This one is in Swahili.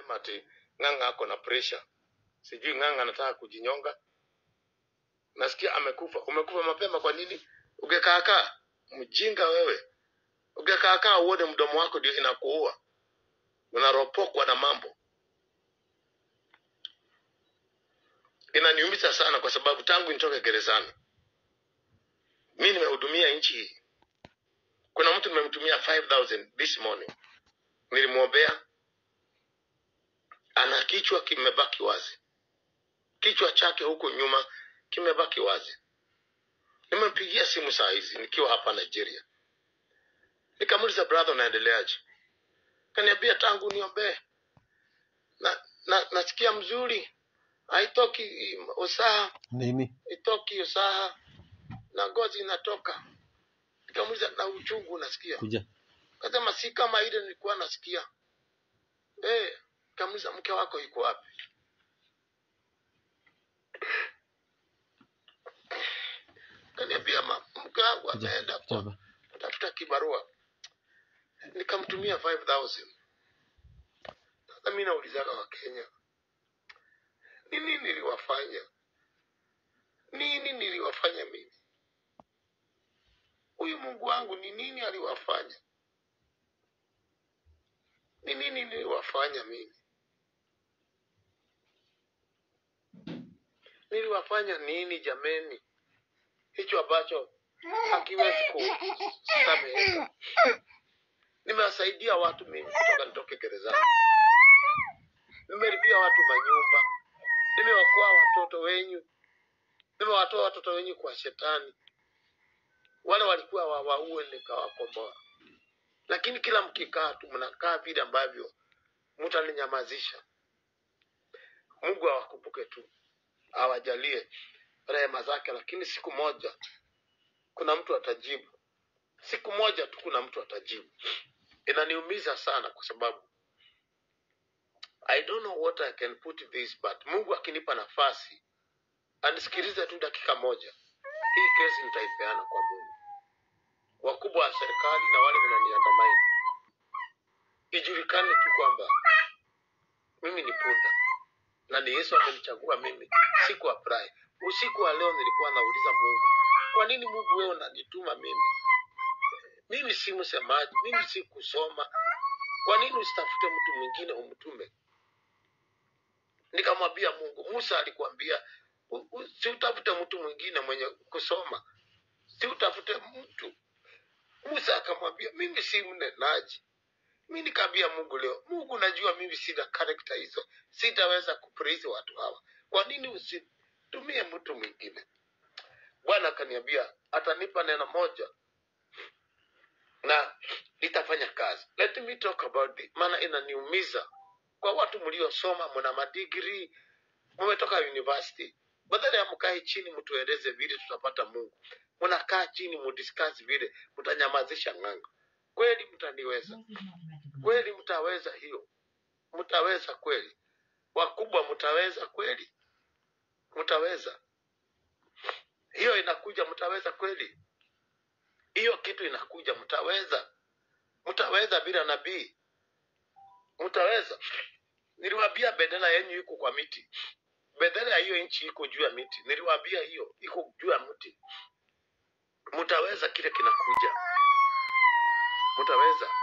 wanasema ati ng'ang'a ako na pressure sijui ng'ang'a anataka kujinyonga nasikia amekufa umekufa mapema kwa nini ungekaakaa mjinga wewe ungekaakaa uone mdomo wako ndio inakuua unaropokwa na mambo inaniumiza sana kwa sababu tangu nitoke gerezani mi nimehudumia nchi hii kuna mtu nimemtumia 5000 this morning nilimwombea ana kichwa kimebaki wazi kichwa chake huko nyuma kimebaki wazi nimempigia simu saa hizi nikiwa hapa nigeria nikamuuliza brother unaendeleaje kaniambia tangu niombee na, na nasikia mzuri haitoki usaha nini itoki usaha na ngozi inatoka nikamuuliza na uchungu unasikia kuja kasema si kama ile nilikuwa nasikia eh nikamuuliza mke wako iko wapi kaniambia "Ma- mke wangu kuja ameenda kuja kwa hapa. tafuta kibarua nikamtumia 5000 sasa mi naulizana wa kenya nini niliwafanya nini niliwafanya mimi huyu mungu wangu ni nini aliwafanya ni nini niliwafanya mimi niliwafanya nini jameni hicho ambacho hakiwezi kusameheka nimewasaidia watu mimi kutoka nitoke gerezani nimelipia watu manyumba nimewakoa watoto wenyu nimewatoa watoto wenyu kwa shetani wale walikuwa wawaue nikawakomboa lakini kila mkikaa tu mnakaa vile ambavyo mtaninyamazisha mungu awakumbuke tu awajalie rehema zake lakini siku moja kuna mtu atajibu siku moja tu kuna mtu atajibu inaniumiza sana kwa sababu i don't know what i can put this but mungu akinipa nafasi anisikilize tu dakika moja hii kesi nitaipeana kwa mungu wakubwa wa serikali na wale wananiandamani ijulikane tu kwamba mimi ni punda na ni yesu amenichagua mimi siku apply usiku wa leo nilikuwa nauliza mungu kwa nini mungu wewe unanituma mimi mimi si msemaji mimi si kusoma kwa nini usitafute mtu mwingine umtume nikamwambia mungu musa alikuambia u- u- si utafute mtu mwingine mwenye kusoma si utafute mtu musa akamwambia mimi si mnenaji mi nikaambia mungu leo mungu najua mimi sina karakta hizo sitaweza kupraise watu hawa kwa nini usitumie mtu mwingine bwana akaniambia atanipa neno moja na litafanya kazi let me talk about it maana inaniumiza kwa watu mliosoma mna madigrii mmetoka university badala ya mkae chini mtueleze vile tutapata mungu mnakaa chini mudiscuss vile mtanyamazisha ng'anga kweli mtaniweza kweli mtaweza hiyo mtaweza kweli wakubwa mtaweza kweli mtaweza hiyo inakuja mtaweza kweli hiyo kitu inakuja mtaweza mtaweza bila nabii mtaweza niliwaambia bendera yenyu iko kwa miti bendera ya hiyo nchi iko juu ya miti niliwaambia hiyo iko juu ya mti mtaweza kile kinakuja mtaweza